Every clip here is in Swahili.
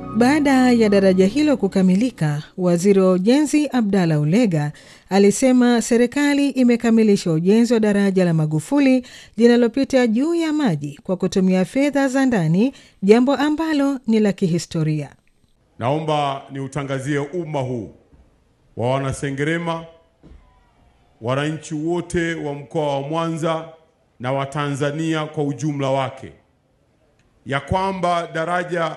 Baada ya daraja hilo kukamilika, waziri wa ujenzi Abdalla Ulega alisema serikali imekamilisha ujenzi wa daraja la Magufuli linalopita juu ya maji kwa kutumia fedha za ndani, jambo ambalo ni la kihistoria. Naomba niutangazie umma huu wa Wanasengerema, wananchi wote wa mkoa wa Mwanza na Watanzania kwa ujumla wake ya kwamba daraja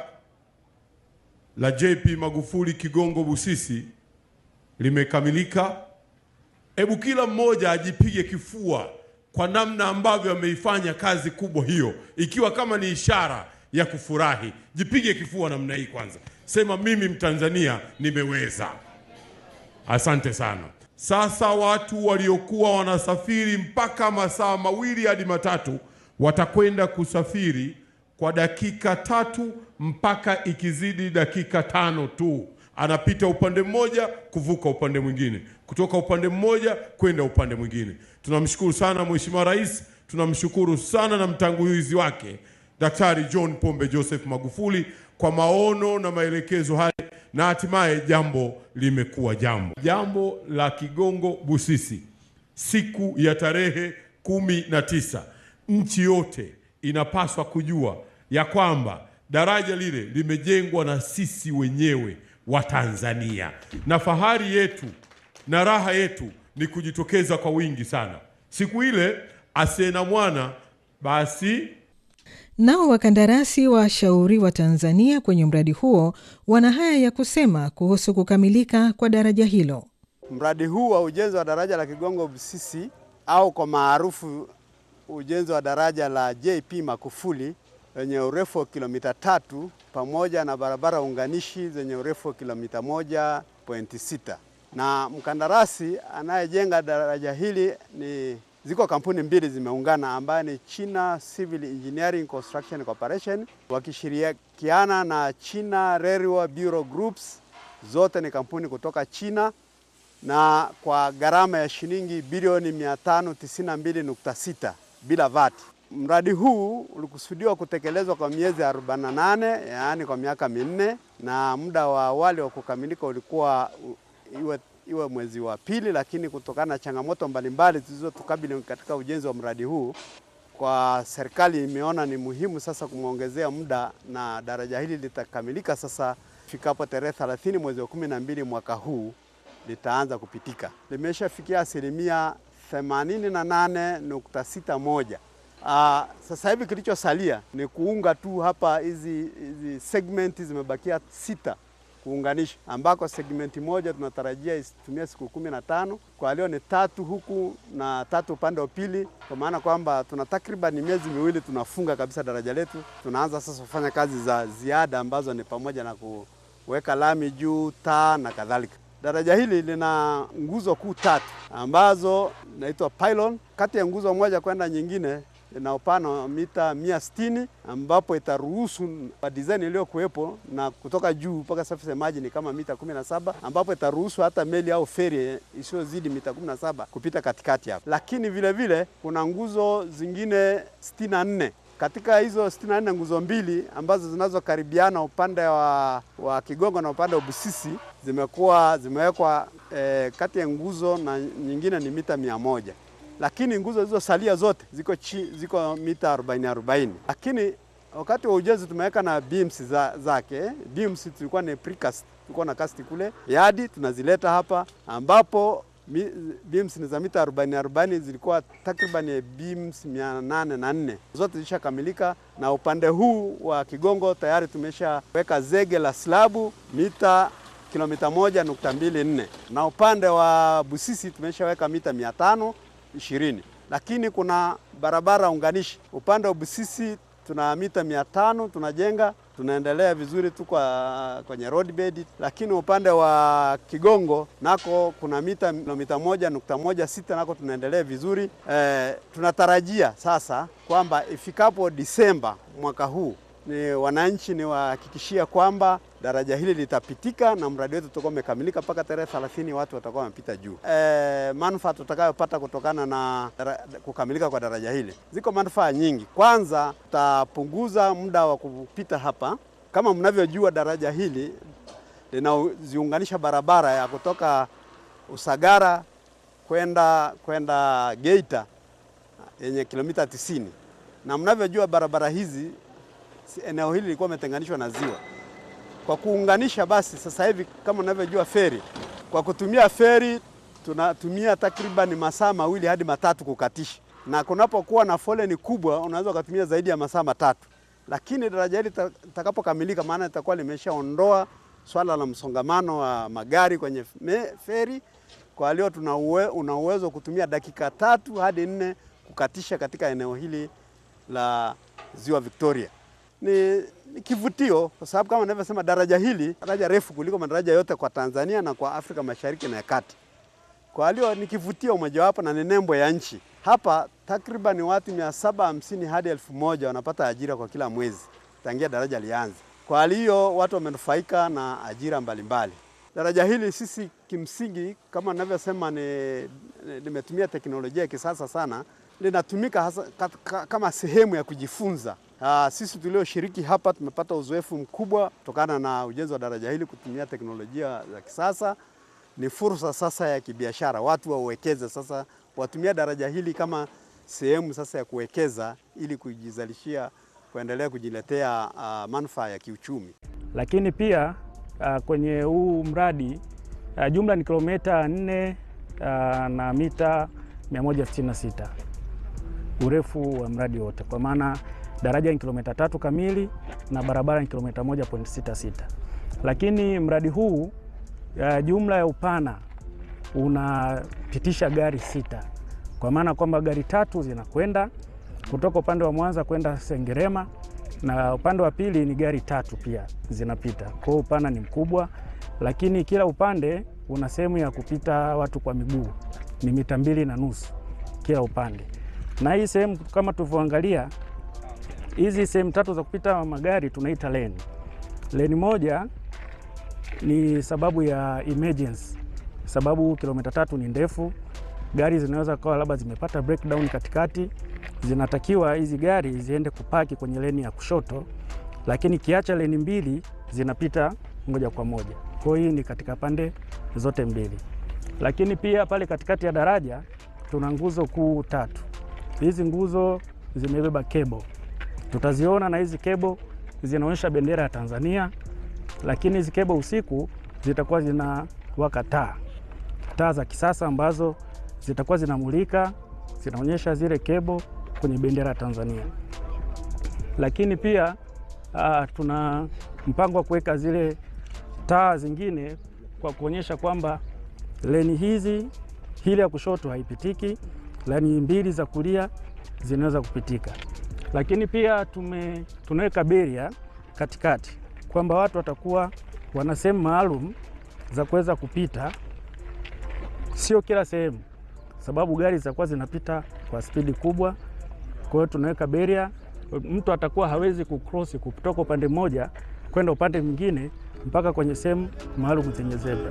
la JP Magufuli Kigongo Busisi limekamilika. Hebu kila mmoja ajipige kifua kwa namna ambavyo ameifanya kazi kubwa hiyo, ikiwa kama ni ishara ya kufurahi. Jipige kifua namna hii kwanza, sema mimi Mtanzania nimeweza. Asante sana. Sasa watu waliokuwa wanasafiri mpaka masaa mawili hadi matatu watakwenda kusafiri kwa dakika tatu mpaka ikizidi dakika tano tu, anapita upande mmoja kuvuka upande mwingine, kutoka upande mmoja kwenda upande mwingine. Tunamshukuru sana Mheshimiwa Rais, tunamshukuru sana na mtangulizi wake Daktari John Pombe Joseph Magufuli kwa maono na maelekezo haya, na hatimaye jambo limekuwa jambo. Jambo la Kigongo Busisi, siku ya tarehe kumi na tisa, nchi yote inapaswa kujua ya kwamba daraja lile limejengwa na sisi wenyewe wa Tanzania, na fahari yetu na raha yetu ni kujitokeza kwa wingi sana siku ile. Asiye na mwana basi. Nao wakandarasi washauri wa Tanzania kwenye mradi huo wana haya ya kusema kuhusu kukamilika kwa daraja hilo. Mradi huu wa ujenzi wa daraja la Kigongo Busisi au kwa maarufu ujenzi wa daraja la JP Magufuli lenye urefu wa kilomita tatu pamoja na barabara unganishi zenye urefu wa kilomita moja pointi sita na mkandarasi anayejenga daraja hili ni ziko kampuni mbili zimeungana ambayo ni China Civil Engineering Construction Corporation wakishirikiana na China Railway Bureau Groups, zote ni kampuni kutoka China na kwa gharama ya shilingi bilioni 592.6 bila VAT. Mradi huu ulikusudiwa kutekelezwa kwa miezi 48, yaani kwa miaka minne, na muda wa awali wa kukamilika ulikuwa iwe, iwe mwezi wa pili, lakini kutokana na changamoto mbalimbali zilizotukabili katika ujenzi wa mradi huu, kwa serikali imeona ni muhimu sasa kumwongezea muda na daraja hili litakamilika sasa ifikapo tarehe 30 mwezi wa 12 mwaka huu litaanza kupitika. Limeshafikia asilimia 88.61. Uh, sasa hivi kilichosalia ni kuunga tu hapa, hizi hizi segmenti zimebakia sita kuunganisha, ambako segmenti moja tunatarajia isitumie siku kumi na tano kwa leo ni tatu huku na tatu upande wa pili, kwa maana kwamba tuna takriban miezi miwili tunafunga kabisa daraja letu. Tunaanza sasa kufanya kazi za ziada ambazo ni pamoja na kuweka lami juu, taa na kadhalika. Daraja hili lina nguzo kuu tatu ambazo inaitwa pylon. Kati ya nguzo moja kwenda nyingine ina upana wa mita mia sitini ambapo itaruhusu kwa design iliyokuwepo na kutoka juu mpaka surface ya maji ni kama mita 17 ambapo itaruhusu hata meli au feri isiyozidi mita 17 kupita katikati hapo. Lakini vile vile kuna nguzo zingine 64 katika hizo 64 nguzo mbili ambazo zinazokaribiana upande wa, wa Kigongo na upande wa Busisi zimekuwa zimewekwa eh, kati ya nguzo na nyingine ni mita mia moja lakini nguzo zilizosalia zote ziko, chi, ziko mita 40 40, lakini wakati wa ujenzi tumeweka na beams za, zake. Beams tulikuwa ni precast, tulikuwa na cast kule yadi tunazileta hapa ambapo mi, beams ni za mita 40 40, zilikuwa takriban beams 804 zote zishakamilika, na upande huu wa Kigongo tayari tumeshaweka zege la slabu mita kilomita moja nukta mbili nne na upande wa Busisi tumeshaweka mita mia tano ishirini lakini kuna barabara unganishi upande wa Busisi tuna mita mia tano tunajenga, tunaendelea vizuri tu kwa kwenye roadbed, lakini upande wa Kigongo nako kuna mita kilomita moja nukta moja sita nako tunaendelea vizuri. E, tunatarajia sasa kwamba ifikapo Disemba mwaka huu ni wananchi ni wahakikishia kwamba daraja hili litapitika na mradi wetu utakuwa umekamilika mpaka tarehe 30 watu watakuwa wamepita juu. E, manufaa tutakayopata kutokana na dara, kukamilika kwa daraja hili, ziko manufaa nyingi. Kwanza, tutapunguza muda wa kupita hapa Kama mnavyojua, daraja hili linaziunganisha barabara ya kutoka Usagara kwenda kwenda Geita yenye kilomita 90 na mnavyojua barabara hizi eneo hili lilikuwa limetenganishwa na ziwa. Kwa kuunganisha basi, sasa hivi kama mnavyojua feri, kwa kutumia feri tunatumia takriban masaa mawili hadi matatu kukatisha, na kunapokuwa na foleni kubwa unaweza ukatumia zaidi ya masaa matatu. Lakini daraja hili litakapokamilika, maana litakuwa limeshaondoa swala la msongamano wa magari kwenye feri, kwa leo tuna una uwezo kutumia dakika tatu hadi nne kukatisha katika eneo hili la Ziwa Victoria. Ni, ni kivutio kwa sababu kama ninavyosema, daraja hili daraja refu kuliko madaraja yote kwa Tanzania na kwa Afrika Mashariki na ya Kati. Kwa hiyo ni kivutio mojawapo na ni nembo ya nchi. Hapa takriban watu 750 hadi elfu moja wanapata ajira kwa kila mwezi tangia daraja lianze. Kwa hiyo watu wamenufaika na ajira mbalimbali. Daraja hili sisi kimsingi, kama ninavyosema, limetumia teknolojia ya kisasa sana, linatumika hasa kama sehemu ya kujifunza. Aa, sisi tulioshiriki hapa tumepata uzoefu mkubwa kutokana na ujenzi wa daraja hili kutumia teknolojia za kisasa. Ni fursa sasa ya kibiashara, watu wawekeze sasa, watumia daraja hili kama sehemu sasa ya kuwekeza ili kujizalishia, kuendelea kujiletea uh, manufaa ya kiuchumi. Lakini pia uh, kwenye huu mradi uh, jumla ni kilomita 4 uh, na mita 166 urefu wa mradi wote, kwa maana daraja ni kilomita tatu kamili na barabara ni kilomita 1.66. Lakini mradi huu uh, jumla ya upana unapitisha gari sita, kwa maana kwamba gari tatu zinakwenda kutoka upande wa Mwanza kwenda Sengerema na upande wa pili ni gari tatu pia zinapita. Kwa hiyo upana ni mkubwa, lakini kila upande una sehemu ya kupita watu kwa miguu, ni mita mbili na nusu kila upande. Na hii sehemu kama tulivyoangalia, hizi sehemu tatu za kupita magari tunaita leni. Leni moja ni sababu ya emergency, sababu kilomita tatu ni ndefu, gari zinaweza kuwa labda zimepata breakdown katikati zinatakiwa hizi gari ziende kupaki kwenye leni ya kushoto, lakini kiacha leni mbili zinapita moja kwa moja. Kwa hiyo hii ni katika pande zote mbili, lakini pia pale katikati ya daraja tuna nguzo kuu tatu. Hizi nguzo zimebeba kebo, tutaziona na hizi kebo zinaonyesha bendera ya Tanzania, lakini hizi kebo usiku zitakuwa zinawaka taa, taa za kisasa ambazo zitakuwa zinamulika, zinaonyesha zile kebo kwenye bendera ya Tanzania. Lakini pia uh, tuna mpango wa kuweka zile taa zingine kwa kuonyesha kwamba leni hizi, hili ya kushoto haipitiki, leni mbili za kulia zinaweza kupitika. Lakini pia tume, tunaweka beria katikati kwamba watu watakuwa wana sehemu maalum za kuweza kupita, sio kila sehemu, sababu gari zitakuwa zinapita kwa spidi kubwa. Kwa hiyo tunaweka beria, mtu atakuwa hawezi kucross kutoka upande mmoja kwenda upande mwingine mpaka kwenye sehemu maalum zenye zebra.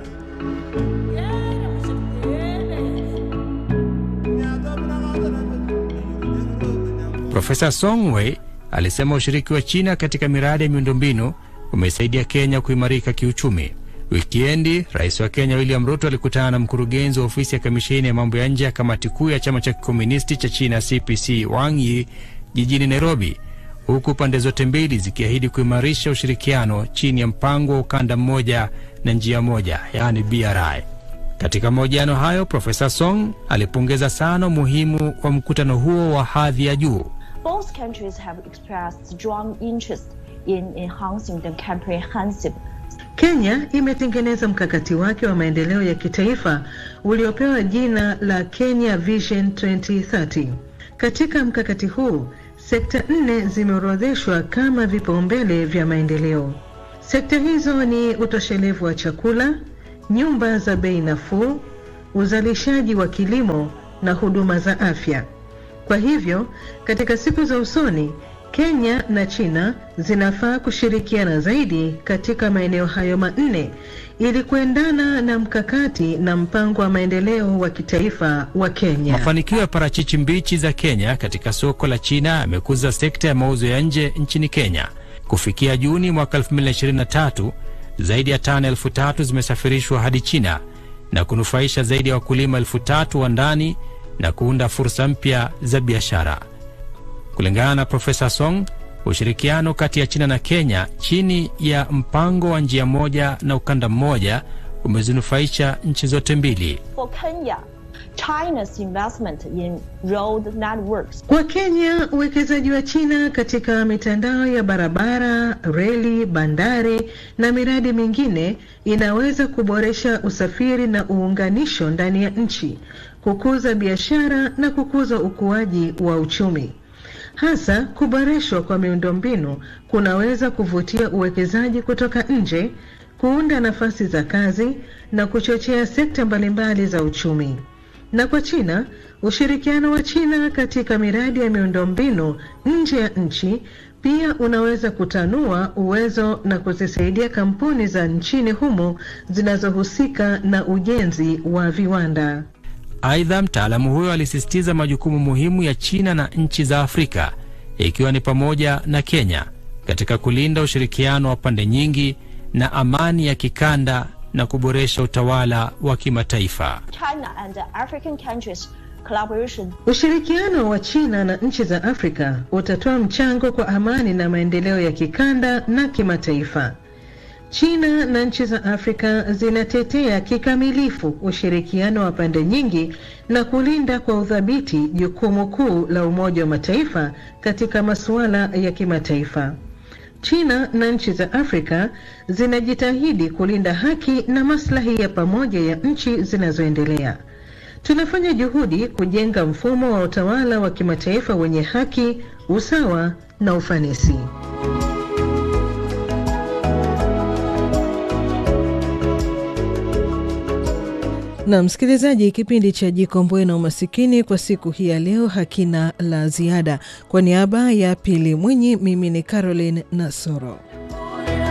Profesa Songwe alisema ushiriki wa China katika miradi ya miundombinu umesaidia Kenya kuimarika kiuchumi. Wikiendi, rais wa Kenya William Ruto alikutana na mkurugenzi wa ofisi ya kamisheni ya mambo ya nje ya kamati kuu ya chama cha kikomunisti cha China CPC Wang Yi jijini Nairobi, huku pande zote mbili zikiahidi kuimarisha ushirikiano chini ya mpango wa ukanda mmoja na njia moja, yaani BRI. Katika mahojiano hayo, Profesa Song alipongeza sana umuhimu wa mkutano huo wa hadhi ya juu. Both countries have expressed strong interest in enhancing the comprehensive Kenya imetengeneza mkakati wake wa maendeleo ya kitaifa uliopewa jina la Kenya Vision 2030. Katika mkakati huu, sekta nne zimeorodheshwa kama vipaumbele vya maendeleo. Sekta hizo ni utoshelevu wa chakula, nyumba za bei nafuu, uzalishaji wa kilimo na huduma za afya. Kwa hivyo, katika siku za usoni Kenya na China zinafaa kushirikiana zaidi katika maeneo hayo manne ili kuendana na mkakati na mpango wa maendeleo wa kitaifa wa Kenya. Mafanikio ya parachichi mbichi za Kenya katika soko la China yamekuza sekta ya mauzo ya nje nchini Kenya. Kufikia Juni mwaka 2023 zaidi ya tani elfu tatu zimesafirishwa hadi China na kunufaisha zaidi ya wakulima elfu tatu wa ndani na kuunda fursa mpya za biashara. Kulingana na Profesa Song, ushirikiano kati ya China na Kenya chini ya mpango wa njia moja na ukanda mmoja umezinufaisha nchi zote mbili. For Kenya, China's investment in road networks Kwa Kenya, uwekezaji wa China katika mitandao ya barabara, reli, bandari na miradi mingine inaweza kuboresha usafiri na uunganisho ndani ya nchi, kukuza biashara na kukuza ukuaji wa uchumi. Hasa kuboreshwa kwa miundombinu kunaweza kuvutia uwekezaji kutoka nje, kuunda nafasi za kazi na kuchochea sekta mbalimbali za uchumi. Na kwa China, ushirikiano wa China katika miradi ya miundombinu nje ya nchi pia unaweza kutanua uwezo na kuzisaidia kampuni za nchini humo zinazohusika na ujenzi wa viwanda. Aidha, mtaalamu huyo alisisitiza majukumu muhimu ya China na nchi za Afrika ikiwa ni pamoja na Kenya katika kulinda ushirikiano wa pande nyingi na amani ya kikanda na kuboresha utawala wa kimataifa. China and the African countries collaboration Ushirikiano wa China na nchi za Afrika utatoa mchango kwa amani na maendeleo ya kikanda na kimataifa. China na nchi za Afrika zinatetea kikamilifu ushirikiano wa pande nyingi na kulinda kwa udhabiti jukumu kuu la Umoja wa Mataifa katika masuala ya kimataifa. China na nchi za Afrika zinajitahidi kulinda haki na maslahi ya pamoja ya nchi zinazoendelea. Tunafanya juhudi kujenga mfumo wa utawala wa kimataifa wenye haki, usawa na ufanisi. Na msikilizaji, kipindi cha Jikomboe na Umasikini kwa siku hii ya leo hakina la ziada. Kwa niaba ya Pili Mwinyi, mimi ni Caroline Nasoro.